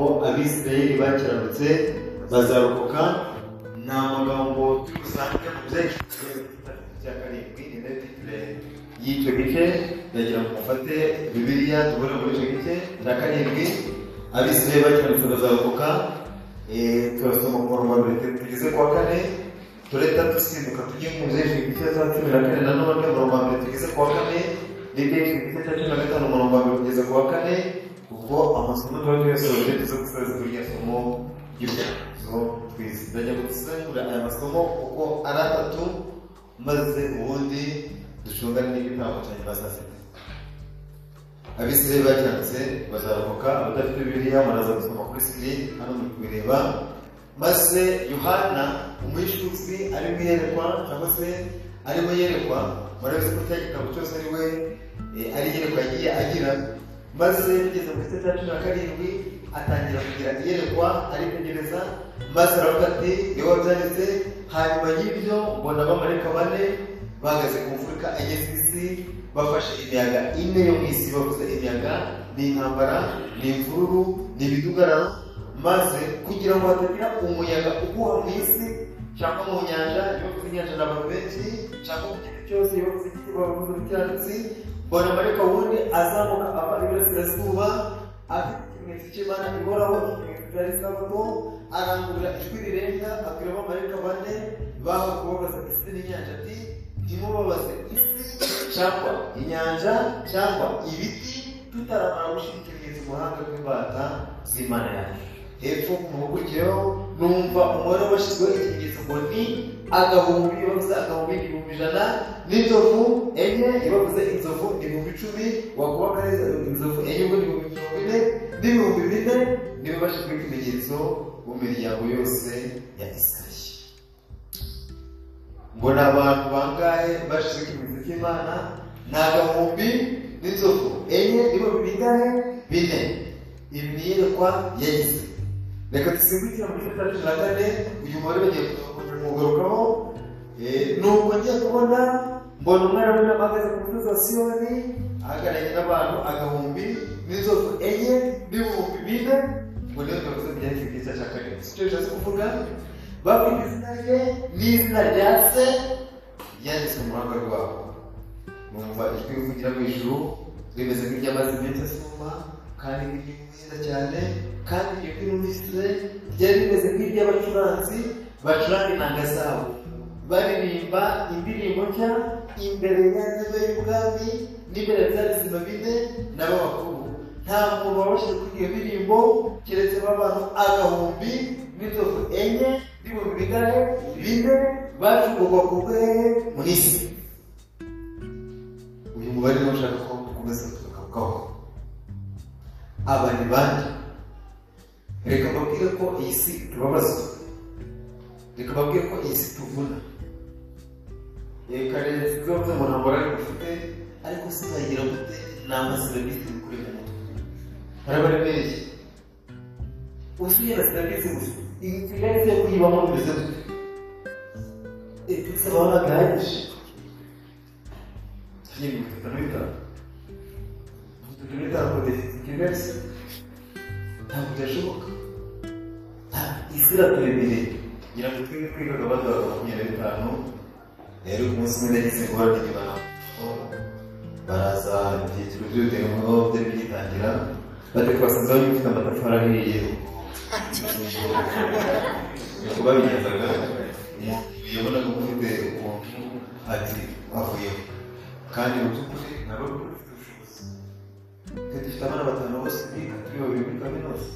abisirayeli bakiranutse bazarokoka ni amagambo usanga mu bya karindwi ni nayo titire y'icyo gice ndagira ngo mufate bibiliya tubone muri icyo gice cya karindwi abisirayeli bakiranutse bazarokoka turasoma ku murongo wa mbere tugeze ku wa kane tureta dusimbuka tujye mu zejo igice cya cumi na kane nanone umurongo wa mbere tugeze ku wa kane n'ibindi igice cya cumi na gatanu umurongo wa mbere tugeze ku wa kane ubwo amasomo tuba tuyasoje tuze gusoza iryo somo ry'ubuzima twize ndajya gusangura aya masomo kuko ari atatu maze ubundi dushungane n'igitambo cya nyuma saa sita abisirayeli bacyanditse bazarokoka abadafite bibiliya muraza gusoma kuri sikirini hano muri kubireba maze yohana umwishyuzi arimo yerekwa cyangwa se arimo yerekwa murabizi ko cya gitabo cyose ari we ari yerekwa yagiye agira maze bigeze mu gice cya cumi na karindwi atangira kugira iyerekwa aritegereza maze aravuga ati niwe wabyanditse hanyuma y'ibyo mbona abamarika bane bahagaze ku mfuruka enye z'isi bafashe imiyaga ine yo mu isi bavuze imiyaga ni intambara ni imvururu ni imidugararo maze kugira ngo hatagira umuyaga uguha mu isi cyangwa mu nyanja yavuze inyanja n'abantu benshi cyangwa mu kintu cyose yavuze igiti bavuze icyatsi mbona mareka wundi azamuka ava iburasirazuba afite ikimenyetso cy'imana ihoraho ikimenyetso cya isabato arangurura ijwi rirenga abwira abamarayika bane baho kubabaza isi n'inyanja ati ntimubabaze isi cyangwa inyanja cyangwa ibiti tutaramara gushyira ikimenyetso mu ruhanga rw'imbata z'imana yacu hepfo ku muhugukiro numva umubare washyizweho ikimenyetso ngo ni agahumbi bavuze agahumbi ibihumbi ijana n'inzovu enye bavuze inzovu ibihumbi icumi wakuba neza inzovu enye ubwo ni ibihumbi mirongo ine n'ibihumbi bine nibo bashyizweho ikimenyetso mu miryango yose ya isirayeli mbona abantu bangahe bashyizweho ikimenyetso cy'imana ni agahumbi n'inzovu enye nibo bingahe bine ibi ni iyerekwa ya isirayeli reka dusimbukira muri cumi na kane uyu mubare bagiye kumwugarukaho nuko njya kubona mbona umwana we ahagaze ku musozi wa siyoni ahagararanye n'abantu agahumbi n'inzovu enye n'ibihumbi bine ngo niyo kabuze byanditse ku gisa cya karindwi si cyo bishatse kuvuga bakwita izina rye n'izina rya se ryanditswe mu ruhanga rwabo numva ijwi rivugira mu ijuru rimeze nk'iry'amazi menshi asuma kandi n'iry'umwiza cyane kandi iryo jwi numvise ryari rimeze nk'iry'abacuranzi bacuranga inanga zabo baririmba indirimbo nshya imbere ya ntebe y'ubwami n'imbere bya bizima bine nabo bakuru nta muntu wabashije kuri iyo ndirimbo keretse abantu agahumbi n'inzovu enye n'ibihumbi bigare bine bacurugwa ku bwehe muri isi uyu mubare niwo ushaka ko ukomeza kugarukaho aba ni bande reka mbabwire ko iyi si tubabazwa reka mbabwire ko iyi si tuvuna reka rero zose mu ntambara ariko ufite ariko si uzagira gute ni amaserivisi bikuri mu mutwe haraba ari benshi usuye na serivisi gusa iyi kigali yo kuyibamo bimeze gute bisaba ntabwo ihagije tugiye mu bitatu n'ibitanu bitatu n'ibitanu kodefite kigali ntabwo byashoboka isi iraturemeye ngira ngo twebwe twigaga baduha makumyabiri bitanu rero umunsi umwe nagize guhora n'inyuma baraza ibyiciro by'ubudeho byari bigitangira bajya kubasanza bari bafite amatafari ahiye nuko babigenzaga yabonaga ufite ukuntu ati avuyeho kandi mu by'ukuri nabo twe dufite abana batanu bose biga turi babiri muri kaminuza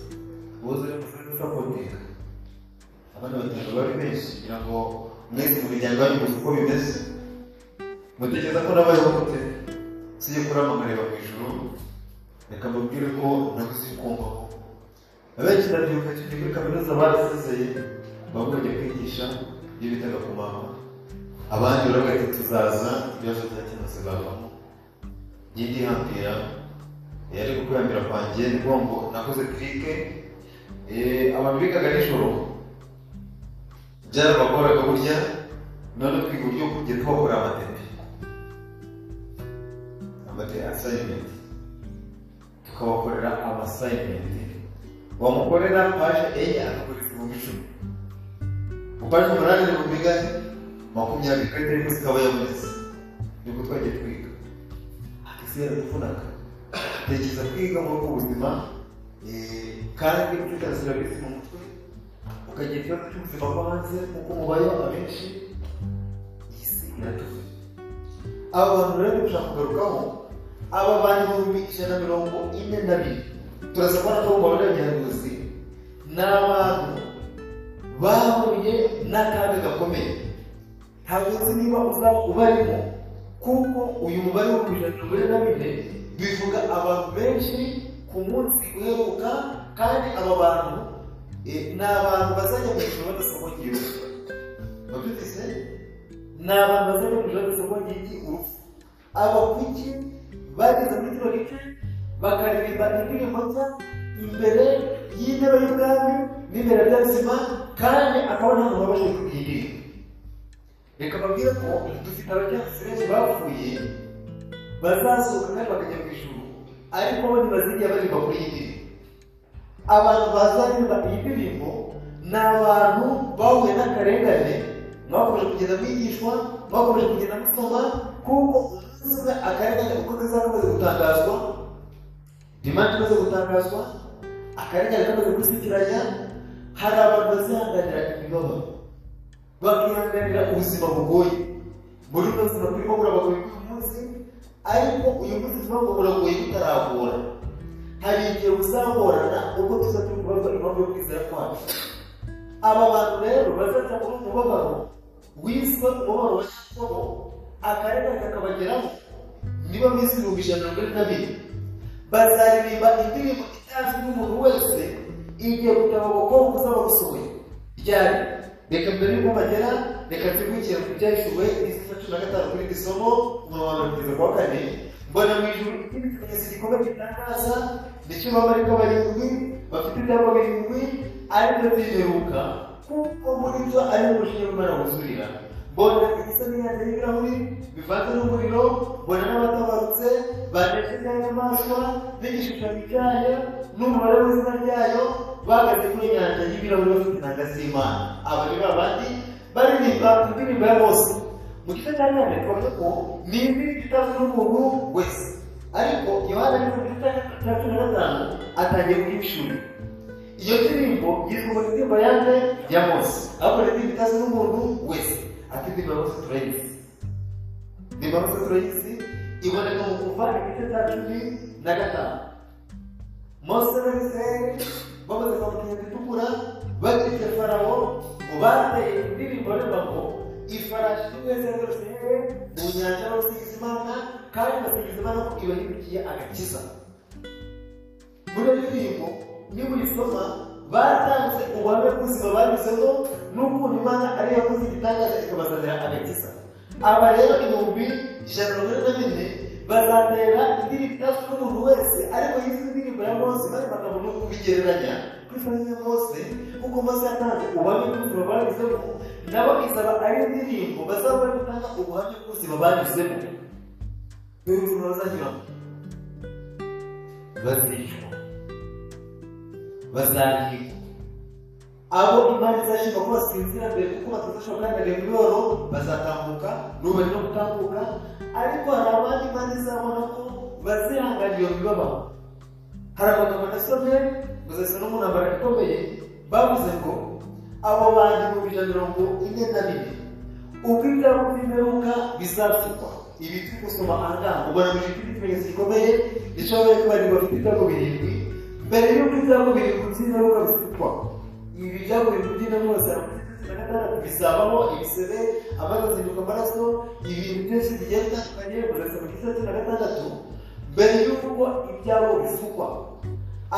ubuze ushobora kubakompeka abana batanu bari benshi kugira ngo mwese mu miryango yanyu muzi uko bimeze mutekereza ko nabayeho gute sijye kuramamureba mu ijoro reka mubwire ko nabuze kumvaho abenshi ndabyuka tujya muri kaminuza barasezeye bamwe bajya kwigisha ibyo bitaga ku mama abandi uravuga ati tuzaza ibibazo bya kinose bavamo njye ndihambira yari gukurambira kwanjye ngo ngo nakoze kirike abantu bigaga nijoro byarabagoraga burya none twiga uburyo kujya twakora amatete amatete asayimenti tukabakorera amasayimenti wamukorera paje enye akagura ibihumbi icumi ku paje umunani ni bumigane makumyabiri kandi ari munsi ikaba yabonetse ni uko twagiye twiga isi yaradufunaga tekereza kwiga muri ubu buzima eh, kandi ukitasira bisi mu mutwe ukagira ikibazo cy'ubuzima bwo hanze kuko umubare w'abenshi iyi si iratuvuye aba bantu rero dushaka kugarukaho aba bari mu bihumbi ijana na mirongo ine na bine turasa kubona ko mu babiri abayobozi ni abantu bahuye n'akaga gakomeye ntabwo uzi niba uzaba ubarimo kuko uyu mubare wo ku ijana mirongo ine na bine bivuga abantu benshi ku munsi uheruka kandi aba bantu eh, ni abantu bazajya mu ijoro badasomongeye urupfu babyutse ni abantu bazajya mu ijoro badasomongeye urupfu abakuki bageze muri kino gice bakaririmba indirimbo nshya imbere y'intebe y'ubwami n'imbere bya sima kandi akaba nta muntu wabashije kubyirinda reka babwire ko dufite abajyanisi benshi bapfuye bazasohoka kandi bakajya mu ijuru ariko bo ntibazigera baririmba kuri iyi ndirimbo abantu bazaririmba iyi ndirimbo ni abantu bahuye n'akarengane mwakomeje kugenda mwigishwa mwakomeje kugenda musoma kuko umunsi umwe akarengane uko kazaba kamaze gutangazwa demande imaze gutangazwa akarengane kamaze gusikiranya hari abantu bazihanganira imibabaro bakihanganira ubuzima bugoye muri uno buzima turimo burabagoye uyu munsi ariko uyu munsi turimo buragoye butaragora hari igihe buzagorana ubwo tuza turi kubaza impamvu yo kwizera kwacu aba bantu rero bazaca muri uyu mubabaro wiswe umubabaro wa nyabugogo akarengane kakabageraho niba minsi ibihumbi ijana na mirongo ine na bine bazaririmba indirimbo itazwi n'umuntu wese igihe kugira ngo kuko uzaba gusohoye ryari reka mbere y'uko bagera reka twihugire ku byahishuwe izi cumi na gatanu kuri iri somo umuntu wa mirongo itatu kuwa kane mbona mu ijuru ikindi kimenyetso gikomeye gitangaza ndetse abamarika barindwi bafite ibyapa birindwi aribyo byiheruka kuko muri byo ari mu bushinwa bw'imana buzurira mbona igisa n'imyanda y'ibirahuri bivanze n'umuriro mbona n'abatabarutse banejejwe n'inyamaswa n'igishushanyo cyayo n'umubare w'izina ryayo bahagaze kuri inyanja y'ibirahuri bafite intanga z'imana aba ni babandi baririmba indirimbo ya bose mu gice cya kane twavuze ko ni indirimbo itazwi n'umuntu wese ariko yohana ari mu gice cya cumi na gatanu atangiye kuyicura iyo ndirimbo yitwa indirimbo yande ya mose ahubwo ni indirimbo itazwi n'umuntu wese ati indirimbo ya mose turayizi indirimbo ya mose turayizi iboneka mu kuva igice cya cumi na gatanu mose n'abisirayeli bamaze kwambukiranya igitukura bageze farawo ngo bateye indirimbo aririmba ngo ifarashi imwe zengurutse hehe mu nyanja basingiza imana kandi basingiza imana ko ibahindukiye agakiza muri iyo ndirimbo niba uyisoma batanze ubuhamya bw'ubuzima banyuzemo n'ukuntu imana ariyo yakoze igitangaza ikabazanira agakiza aba rero ibihumbi ijana na mirongo ine na bine bazatera indirimbo itazwi n'umuntu wese ariko y'izi ndirimbo ya mose maze bakabona uko bigereranya kuri fani ya mose kuko mose yatanze ubuhamya bw'ubuzima banyuzemo nabo izaba ari indirimbo bazaba bari gutanga ubuhamya bw'ubuzima banyuzemo dore ukuntu bazanyuramo bazicwa bazahirwa abo imana izashinga ko basinzira mbere kuko batazashobora guhagararira imiboro bazatambuka n'ubu no gutambuka ariko hari abandi imana izabona ko bazihanganira iyo mibabaro hari amagambo nasomye ngo zasa no mu ntambara ikomeye bavuze ngo abo bantu mu ijana mirongo ine na bine ubwo ibyabo by'imperuka bizapfukwa ibi turi gusoma ahangaha ubona mu gihe cy'ikimenyetso gikomeye ndetse babaye ko bari bafite ibyago birindwi mbere y'uko ibyago birindwi by'imperuka bifutwa ibi byago birindwi by'imperuka bizapfukwa bizabaho ibisebe abazazinduka amaraso ibintu byose bigiye bitandukanye burasa mu gice cya gatandatu mbere y'uko ibyabo bisukwa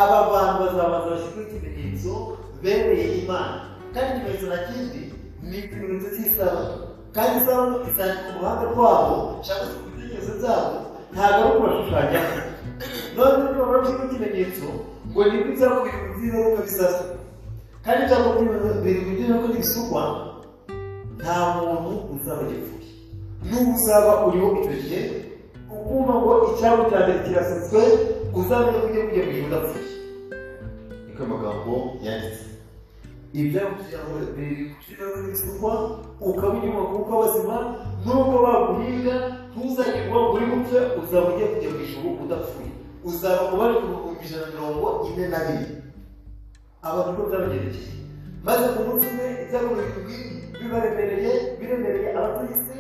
aba bantu bazabanza bashyirwaho ikimenyetso bereye imana kandi ikimenyetso na kindi ni ikimenyetso cy'isabato kandi isabato itandika uruhande rwabo cyangwa se ku bitekerezo byabo ntabwo ari ukubashushanyaho none niba bashyirwaho ikimenyetso ngo nibwo ibyabo birindwi by'ingaruka bizasukwa kandi cyangwa biri kugira ngo nibisukwa nta muntu uzaba yapfuye n'ubu uzaba uriho icyo gihe ukumva ngo icyabo cya mbere kirasetswe uzamenya ko ugiye kujya mu ijuru udapfuye niko amagambo yanditse ibyago byawe biri gushyiraho n'ibisukwa ukaba unyuma kuko abazima nubwo baguhinga ntuzagirwa ngo uri gupfa uzaba ugiye kujya ku ijuru udapfuye uzaba umubare ku bihumbi ijana na mirongo ine na bine abantu bo byabagendekeye maze ku munsi umwe ibyago birindwi bibaremereye biremereye abatuye isi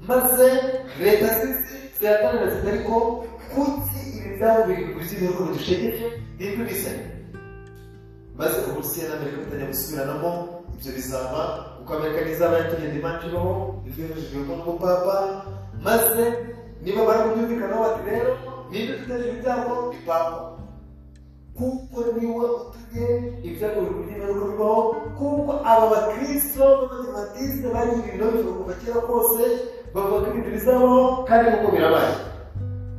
maze leta z'isi ziratangaza ziti ariko kuki ibi byago birindwi by'ibihugu bidushegeje birindwi bisanye maze uburusiya n'amerika bitajya gusubiranamo ibyo bizaba kuko amerika n'izaba yatugenda imanjiraho ibyujijwemo n'umupapa maze niba barakubyumvikanaho bati rero niba uteje ibyago ni papa kuko niwe utuye ibyago biri kugenda bikorwaho kuko aba bakirisito b'abadimatiste bariye ibintu bivuga kuva kera kose bavuga ko ibintu bizabaho kandi nk'uko birabaye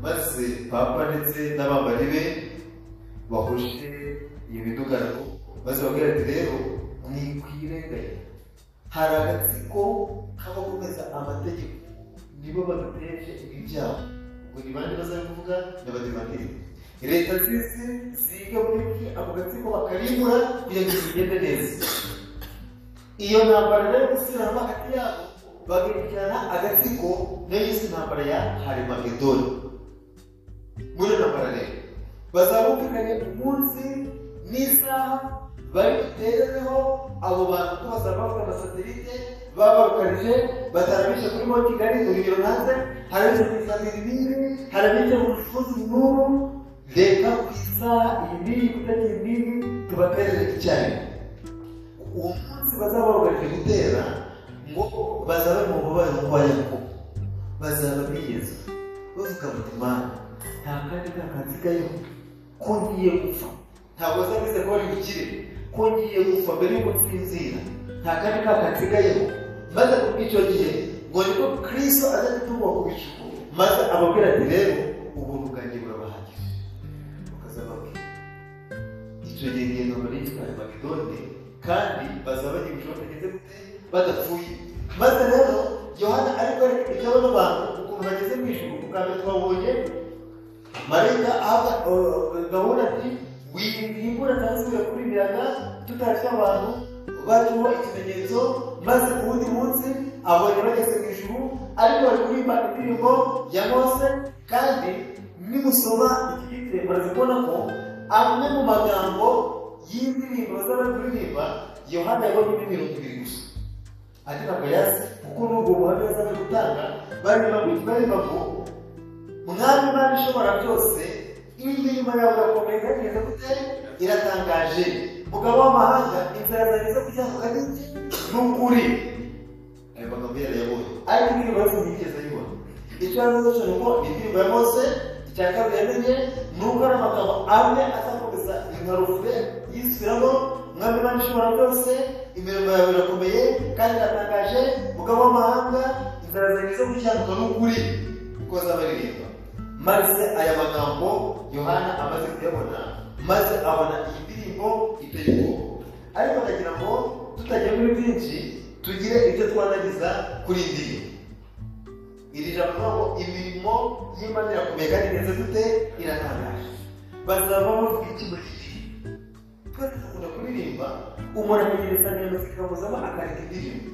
maze papa ndetse n'abambari be bahuje iyo midugararo maze babwira ati rero ntikwirenganye hari agatsiko k'abakomeza amategeko nibo baduteje ibi byaha ubwo ni bande bazabivuga n'abadimatiri leta z'isi ziga muri iki ako gatsiko bakarimbura kugira ngo bigende neza iyo ntambara rero gusubiramo hagati yabo bagerekerana agatsiko nayo yise intambara ya harimagedoni muri iyo ntambara rero bazabumvikanye umunsi n'isaha bari buterereho abo bantu ko bazaba bafite amasatelite baba barukarije batarabishe kuri mo kigali urugero hanze harabishe ku isanga ibiri harabishe mu rufunzo n'ubu reka ku isaha iyi n'iyi kutagira n'iyi tubaterere icyarimwe uwo munsi bazaba barukarije gutera ngo bazaba mu mubare mu kwa yakobo bazaba bigeze bavuga bati mana nta kandi nta kansigayeho ko ngiye gupfa ntabwo azabize ko ari bukire ko ngiye gupfa mbere y'uko nsinzira nta kandi ka kansigayeho maze ku bw'icyo gihe ngo nibwo kristo aza gutungwa ku bicu maze ababwira ati rero ubuntu bwanjye burabahagije bakazaba icyo gihe ngendo muri gitwaye makidoni kandi bazaba bagiye gushobora kugeze gute badapfuye maze rero yohana ariko ariko abantu ukuntu bageze mu ijuru ubwa mbere twabonye marayika ahabwa gahunda ati wimbura cyangwa se ugakurikirana tutareka abantu batuho ikimenyetso maze ku wundi munsi abonye bageze mu ijuru ariko bari kuririmba indirimbo ya mose kandi nimusoma iki gitebo muraza kubona ko amwe mu magambo y'indirimbo bazaba bari kuririmba yohana yabonyemo imirongo ibiri gusa ati ntabwo yazi kuko n'ubwo buhamya bazaba bari gutanga baririmba ngo umwami imana ishobora byose indirimbo yawe irakomeza igeze gute iratangaje mugabo w'amahanga inzara zanjye zo kuzamuka ni iki ni ukuri ayo magambo yarayabonye ariko indirimbo yo ntiyigeze ayibona icyo yavuze cyo ni uko indirimbo ya mose icya kabiri yamenye ni uko ari amagambo amwe azakomeza inkarufe yisubiramo umwami imana ishobora byose imirimo yawe irakomeye kandi iratangaje mugabo w'amahanga inzara zanjye zo kuzamuka ni ukuri kuko azaba aririmba maze aya magambo yohana amaze kuyabona maze abona iyi ndirimbo iteye ubwoba ariko ndagira ngo tutajya muri byinshi tugire ibyo twanagiza kuri iyi ndirimbo iri jambo ngo imirimo y'imana irakomeye kandi igeze gute iratangaje bazaba bavuga iki muri iki twese dukunda kuririmba umuntu akagira insanganyamatsiko ikamuzamo akareka indirimbo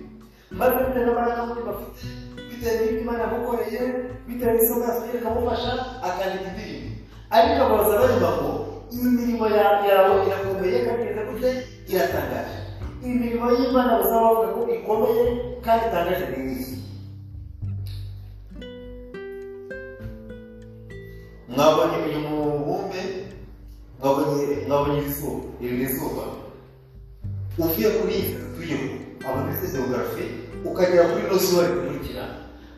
maze bitewe n'amaraga muri bafite bitewe n'ibyo imana yamukoreye bitewe n'isomo yasigaye ikamufasha akandika indirimbo ariko abaroza baririmba ngo imirimo yawe irakomeye kandi igeze gute iratangaje imirimo y'imana bazaba bavuga ko ikomeye kandi itangaje ni iyi mwabonye uyu mubumbe mwabonye izuba iri ni izuba uvuye kuri iyi tuyeho abantu bize geografi ukagera kuri rosori ikurikira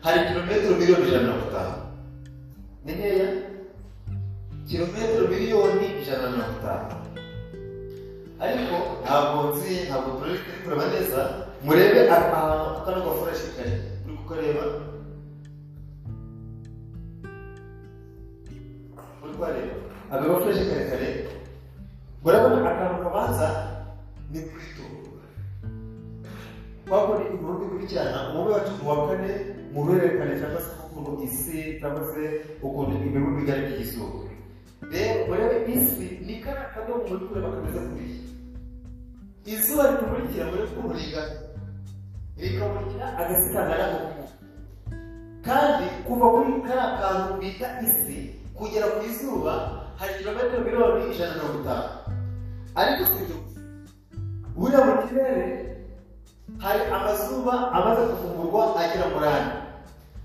hari kilometero miliyoni ijana na mirongo itanu ni nkeya kilometero miliyoni ijana na mirongo itanu ariko ntabwo nzi ntabwo turi kureba neza murebe ahantu akana gafureshi kari uri kukareba uri kuhareba agafureshi karekare murabona akantu kabanza ni kuri turu twakora ibikorwa bikurikirana umubare wacu wa kane mu ruhererekane cyangwa se ukuntu isi cyangwa se ukuntu ibihugu bigaragara izuba rero murebe isi ni kariya kadomo muri kureba kameze kuriya izuba rikumurikira muri kuburigana rikamurikira agasikangana n'agakuku kandi kuva kuri kariya kantu bita isi kugera ku izuba hari kilometero miliyoni ijana na mirongo itanu ariko si ibyo gusa buriya mu kirere hari amazuba amaze kuvumburwa agera muri ane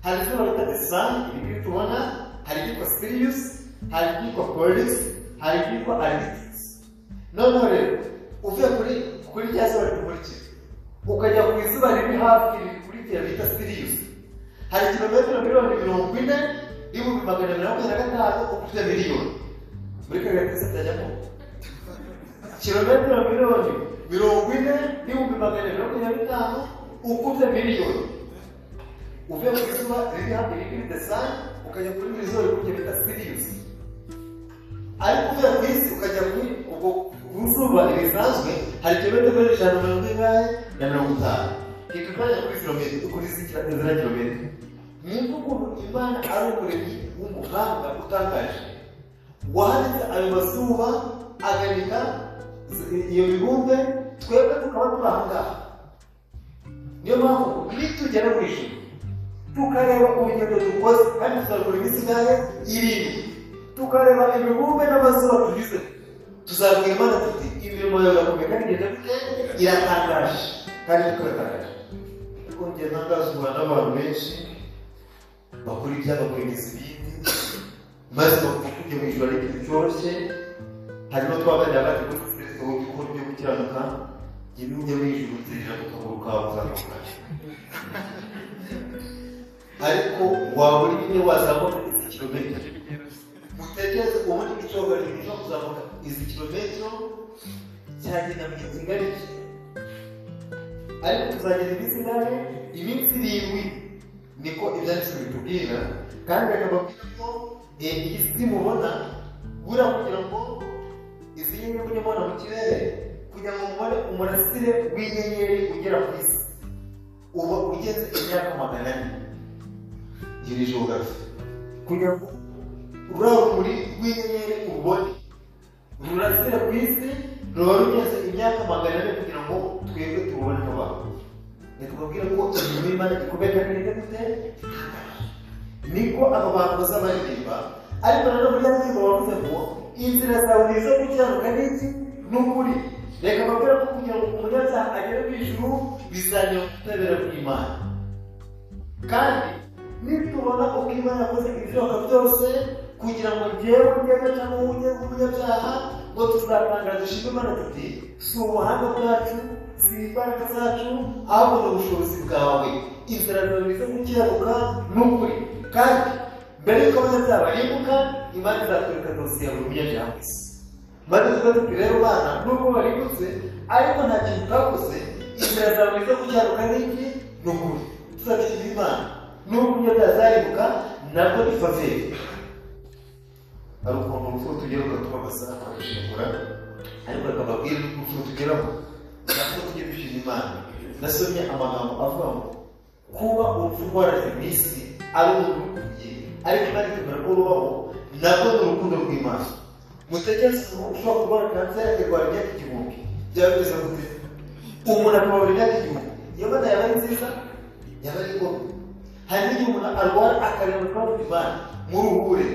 hari izuba bita desani ibi ngibi tubona hari iryitwa siriyusi hari iryitwa polisi hari iryitwa arisitisi noneho rero uvuye kuri kuri rya zuba rikumurikira ukajya ku izuba riri hafi rikurikira bita siriyusi hari kilometero miliyoni mirongo ine n'ibihumbi magana mirongo ine na gatanu ukujya miliyoni muri kariya kose byajyamo kilometero miliyoni mirongo ine n'ibihumbi magana mirongo ine na bitanu ukubye miliyoni uvuye ku izuba riri hafi riri desani ukajya kuri buri zuba rikujya bita siriyusi ariko uvuye ku isi ukajya kuri ubwo ku zuba risanzwe hari kilometero ijana na mirongo ine na mirongo itanu ikakanya kuri kilometero kuri zikira zira kilometero ni ukuntu imana ari umuremyi w'umuhanga utangaje wanditse ayo mazuba aganika iyo bibumbe twebwe tukaba turi aha ngaha niyo mpamvu nitugera mu ijuru tukareba urugendo dukoze kandi tuzakora imisigaye irindwi tukareba imibumbe n'amazuba tugize tuzabwira imana tuti imirimo yawe irakomeye kandi igenda bite iratangaje kandi tukatangaje ariko njye ntangazwa n'abantu benshi bakora ibyaha bakora ibizibindi maze bavuga ko ibyo mu ijoro ari ibintu cyoroshye hanyuma twaganira kandi ko dufite uburyo bwo gukiranuka njye n'ujya mu ijoro uterera ku kaguru kawe uzamuka ariko wabura ibine wazamuka izi kilometero mutekereze ubundi icyogajuru cyo kuzamuka izi kilometero cyagenda mu gihe kingana iki ariko tuzagenda iminsi ingahe iminsi irindwi niko ibyanditswe bitubwira kandi bakababwira ko iyi si mubona buriya kugira ngo izi nyenyeri mubona mu kirere kugira ngo mubone umurasire w'inyenyeri ugera ku isi uba ugeze imyaka magana ane iri jogafi kugira ngo ruriya rumuri rw'inyenyeri ubone rurasira ku isi ruba rugeze imyaka magana ane kugira ngo twebwe tubone abantu ntitubabwire ko imirimo y'imana ikomeye kandi neza gute niko abo bantu baza baririmba ariko nanone muri ya ndirimbo bavuze ngo inzira zawe ni izo gukiranuka ni iki ni ukuri reka bakore ko kugira ngo umunyabyaha agere mu ijuru bizajya kutabera bw'imana kandi nitubona uko imana yakoze ibishoboka byose kugira ngo njyewe njyewe cyangwa wowe ujye umunyabyaha ngo tuzatangara dushima imana tuti si ubuhanga bwacu si imbaraga zacu ahubwo ni ubushobozi bwawe inzira zawe nizo gukiranuka n'ukuri kandi mbere y'uko abanyabyaha barimbuka imana izatwereka dosiye ya buri munyabyaha wese maze tuba rero bana nubwo barimbutse ariko nta kintu utakoze inzira zawe nizo gukiranuka n'iki ni ukuri tuzabishyira imana nubwo umunyabyaha azarimbuka nabwo ni faveri hari ukuntu urupfu tugera ugatubabasa akabishingura ariko akababwira urupfu tugeraho ntabwo tujya dushima imana nasomye amagambo avuga ngo kuba urupfu rwaraje mu isi ari umuntu ukubye ariko imana ikemera ko rubaho nabwo ni urukundo rw'imana mutekereze umuntu ushobora kurwara kanseri akarwara imyaka igihumbi byaba bimeze gute umuntu akababara imyaka igihumbi iyo mana yaba ari nziza yaba ari ngombwa hari n'igihe umuntu arwara akareba urupfu rw'imana muruhure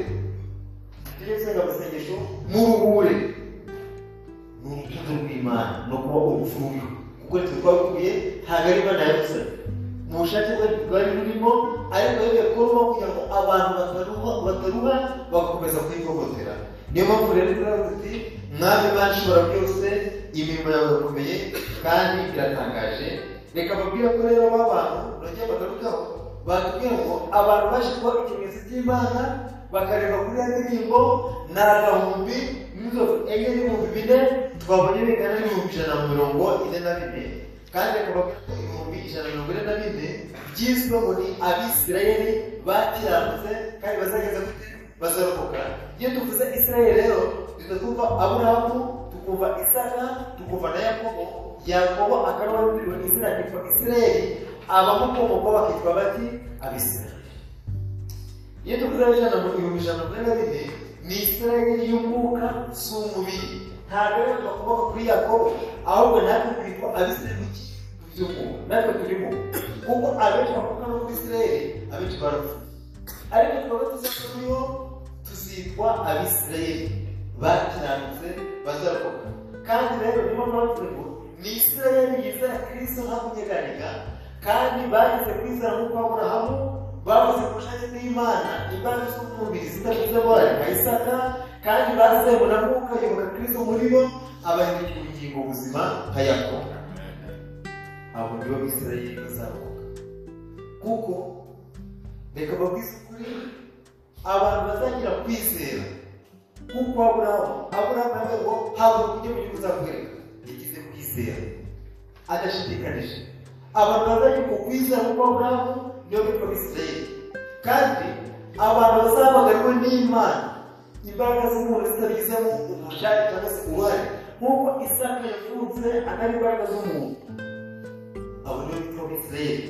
tugezeho amasengesho muruhure ni urukundo rw'imana no kuba urupfuye kuko nitwe twaguye ntabwo ari imana yabisabye mu bushake bwe bwari burimo ariko yemeye kuba kugira ngo abantu bataruha bataruha bagakomeza kuyivogotera niyo mpamvu rero turavuga ati mwami imana ishobora byose imirimo yawe irakomeye kandi iratangaje reka babwire ko rero ba bantu nongeye bagarukaho batubwira ngo abantu baje kuba ikimenyetso cy'imana bakareba kuri iyo ndirimbo ni agahumbi n'inzovu enye n'ibihumbi bine twabonye bingana n'ibihumbi ijana na mirongo ine na bine kandi akaba ko ibihumbi ijana na mirongo ine na bine byizwe ngo ni abisirayeli bakiranutse kandi bazageza gute bazarokoka iyo tuvuze isirayeli rero duhita twumva aburahamu tukumva isaka tukumva na yakobo yakobo akaba yaburiwe izina ryitwa isirayeli abamukomoka bakitwa bati abisirayeli iyo tuvuze ijana na mirongo ijana na mirongo ine na bine ni isirayeli y'umwuka si umubiri ntabwo rero twakomoka kuri yakobo ahubwo natwe twitwa abisirayeli by'umwuka natwe turimo kuko abenshi bakomoka no muri isirayeli abenshi barapfuye ariko twaba tuzi ko turiho tuzitwa abisirayeli bakiranutse bazarokoka kandi rero niyo mpamvu ngo ni isirayeli yizera kirisito nta kunyeganyega kandi bageze ku izina nk'uko aburahamu bavuze ku bushake bw'imana imbaraga z'umubiri zidafite abana nka isaka kandi bazewe na mwuka yoboka kristo muri bo abahindukira ubugingo buzima nka yakobo abo ni bo bisirayeli bazarokoka kuko reka babwize ukuri abantu bazagira kwizera nk'uko aburahamu aburahamu nawe ngo habura uburyo mu gihugu uzakwereka yagize kwizera adashidikanije abantu bazajya ku kwizera nk'uko aburahamu niyo bitwa bisirayeli kandi abantu bazabagariwe n'imana imbaraga z'umuntu zitabigizemo ubushake cyangwa se uruhare nk'uko isaka yavutse atari imbaraga z'umuntu abo niyo bitwa bisirayeli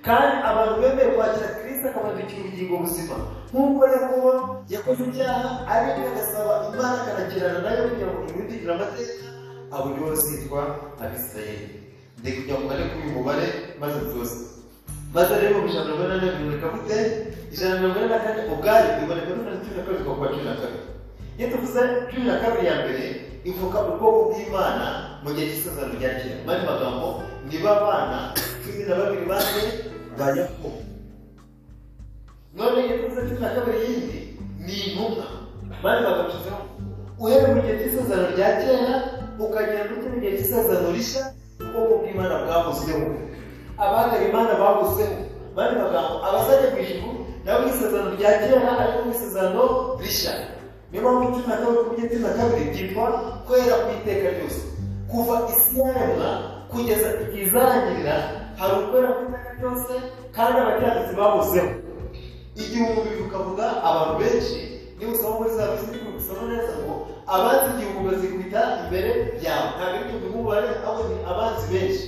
kandi abantu bemeye kwakira kirisita akabandikira ubugingo buzima nk'uko yakobo yakoze ibyaha ariko agasaba imana akanagirana nayo kugira ngo imwidikire amateka abo nibo bazitwa abisirayeli ndi kugira ngo mbare kuri uyu mubare maze byose maze rero mu ijana na mirongo inani na bibiri bikavute ijana na mirongo inani na kane ubwayo biboneka no muri cumi na kabiri kuva cumi na kabiri iyo tuvuze cumi na kabiri ya mbere ivuka ubwoko bw'imana mu gihe cy'isezerano rya kera mu yandi magambo ni ba bana cumi na babiri bane ba yakobo none iyo tuvuze cumi na kabiri yindi ni intumwa mu yandi magambo tuvuzeho uhereye mu gihe cy'isezerano rya kera ukagera no mu gihe cy'isezerano rishya ubwoko bw'imana bwavuzeho abahagara imana bavuzeho bari magambo abazajya mu ijuru nabo mu isezerano rya kera ariko mu isezerano rishya niyo mpamvu cumi na kabiri ku gihe cumi na kabiri byitwa kwera ku iteka ryose kuva isi yaremwa kugeza igihe izarangirira hari ukwera ku iteka ryose kandi abakiranutsi babuzeho igihumbi tukavuga abantu benshi niba usoma muri za bizinesi gusoma neza ngo abanzi igihumbi bazikubita imbere yawe ntabwo ari igihumbi nk'umubare ahubwo ni abanzi benshi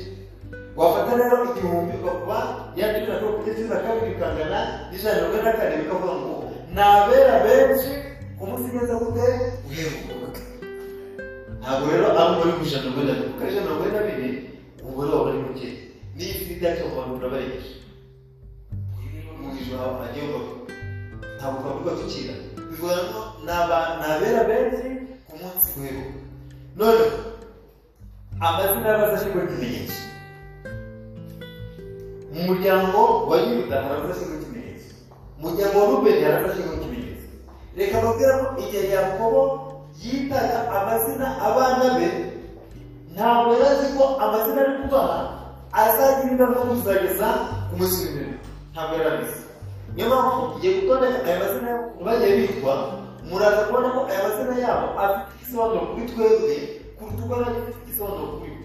wafata rero igihumbi ukakuba yagira ngo ugeze na kabiri ukangana n'ijana na mirongo ine na kane bikavuga ngo ni abera benshi ku munsi neza gute uheruka ntabwo rero ari umubare w'ijana na mirongo ine na kabiri kuko ijana na mirongo ine na bibiri umubare wawe ari muke n'iyi si ibyacyo mu bantu birabarengeje mu ijoro hawe hagiye ubaho ntabwo twavuga tukira bivuga ngo ni abantu ni abera benshi ku munsi uheruka none amazina y'abazashyirwa n'ibimenyetso mu muryango wa yuda harafashijwe ikimenyetso mu muryango wa rubeni harafashijwe ikimenyetso reka babwira ko igihe yakobo yitaga amazina abana be ntabwo yari azi ko amazina ari kubaha azagira ingaruka kuzageza ku munsi w'imbere ntabwo yari abizi niyo mpamvu igihe gutondeka aya mazina bagiye bitwa muraza kubona ko aya mazina yabo afite igisobanuro kuri twebwe kuruta uko yari afite igisobanuro kuri we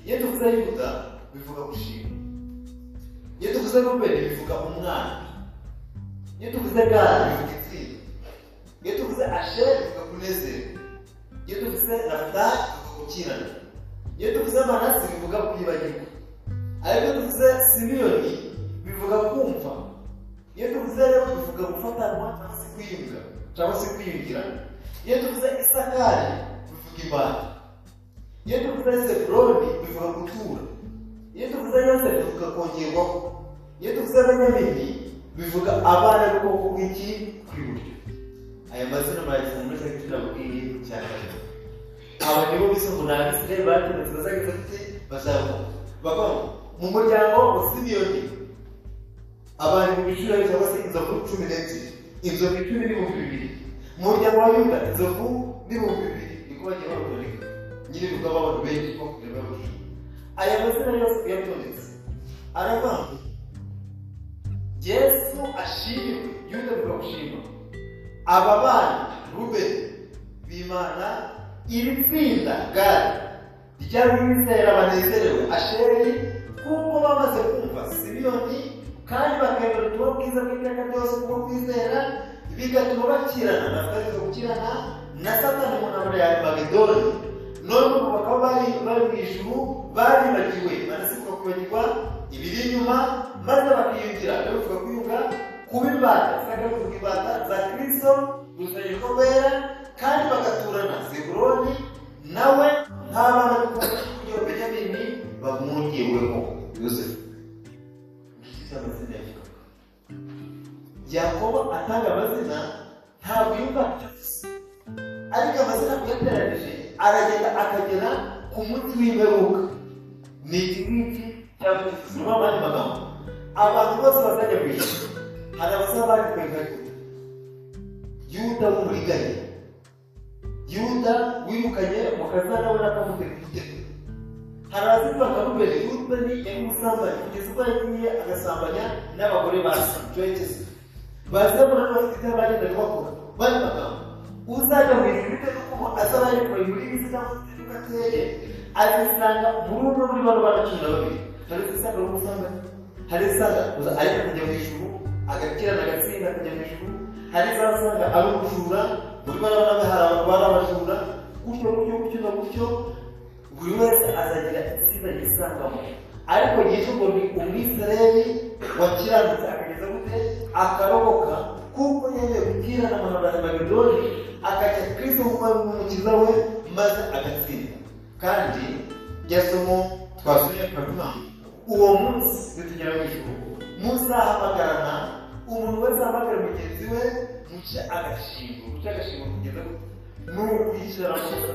iyo tuvuze yuda bivuga gushima iyo tuvuze rubeni bivuga umwana iyo tuvuze gari bivuga itsinda iyo tuvuze asheri bivuga kunezerwa iyo tuvuze nafutari bivuga gukirana iyo tuvuze manasi bivuga kwibagirwa ariko iyo tuvuze simiyoni bivuga kumva iyo tuvuze rero bivuga gufatanwa cyangwa se kwiyunga cyangwa se kwiyungirana iyo tuvuze isakari bivuga ibanga iyo tuvuze zebuloni bivuga gutura iyo tuvuze yosefu bivuga kongerwaho iyo tuvuze benyamini bivuga abana b'ubwoko bw'iki kw'iburyo aya mazina muragisanga muri segiti nabwiye cya kabiri aba nibo bisa ngo nta misire batinze bazageze bafite bazavuga bavuga mu muryango wa simiyoni abantu mu biciro cyangwa se inzovu cumi n'ebyiri inzovu icumi n'ibihumbi bibiri mu muryango wa yuda inzovu n'ibihumbi bibiri niko bagiye barutondeka nyine bivuga abantu benshi ko kureba bujura aya mazina yose uyatondetse aravuga ngo yesu ashimwe yuda bivuga gushima aba bana rubeni bimana iri tsinda gari ry'abizera banezerewe asheri kuko bamaze kumva simiyoni kandi bakemera ubutumwa bwiza bw'iteka ryose bwo kwizera bigatuma bakirana na farizo gukirana na satani mu ntambara ya magidoni none ubu bakaba bari bari mu ijuru baribagiwe barasabwa kwibagirwa ibiri inyuma maze bakiyungira bivuga kwiyunga kuba imbata zakabivuga imbata za kirisito ruzanirwa wera kandi bagaturana zebuloni nawe nta bana bakunda kugira benyamini bamwungewemo yosefu inshuti amazina yakobo yakobo atanga amazina ntabwo yumva atavuze ariko amazina kuyateranije aragenda akagera ku munsi w'imperuka ni iki ngiki cyangwa gisuzuma abandi magambo abantu bose bazajya mu ijuru hari abasaba baje kureka yuda w'uburiganya yuda wirukanye mukazana nawe n'akamutera igitego hari abazima bakamubera yuda ni umusambanyi kugeza ubwo yagiye agasambanya n'abagore basi joyigeze bazabona n'abafite ibyo bagenda bakora bari magambo uzajya mu ijuru bitewe n'uko azaba yari kureba muri bisi cyangwa se uko ateye azisanga muri umwe muri bano bana cumi na babiri hari uzisanga ari umusambanyi hari uzisanga ariko kujya mu ijuru agakirana agatsinda akajya mu ijuru hari zasanga ari ubujura muri bano nawe hari abantu bari abajura gutyo gutyo gutyo na gutyo buri wese azagira itsinda yisangamo ariko yesu ngo ni umwisirayeli wakiranutse akageza gute akaroboka kuko yemeye gukirana abantu ba babidoni akajya kristo kuba ari umukiza we maze agatsinda kandi yasomo twasuye akavuga uwo munsi nitugera mu ijuru muzahamagarana umuntu wese ahamagara mugenzi we muce agashingo muce agashingo kugeza ni ukwishyira amafaranga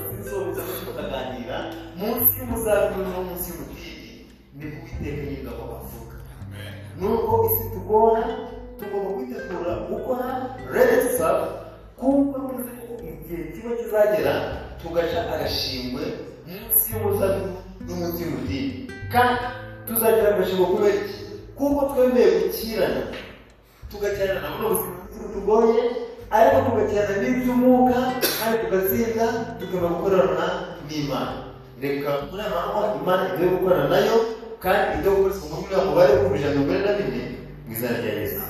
mukaganira munsi y'umuzabibu no munsi y'umutiri nibwo uwiteka y'ingabo avuga nubwo isi tugora tugomba kwitegura gukora resa kuko tuzi ko igihe kiba kizagera tugaca agashingwe munsi y'umuzabibu no munsi y'umutiri kandi tuzagira agashingo kubera iki kuko twemeye gukirana tugakerana nabo n'ubuzima tugoye ariko tugakerana n'iby'umwuka kandi tugatsinda tugomba gukorana n'imana reka muri aya mahanga imana ibyo gukorana nayo kandi ibyo gukora isuku muri uriya mubare w'ibihumbi ijana na mirongo ine na bine mu izina rya yesu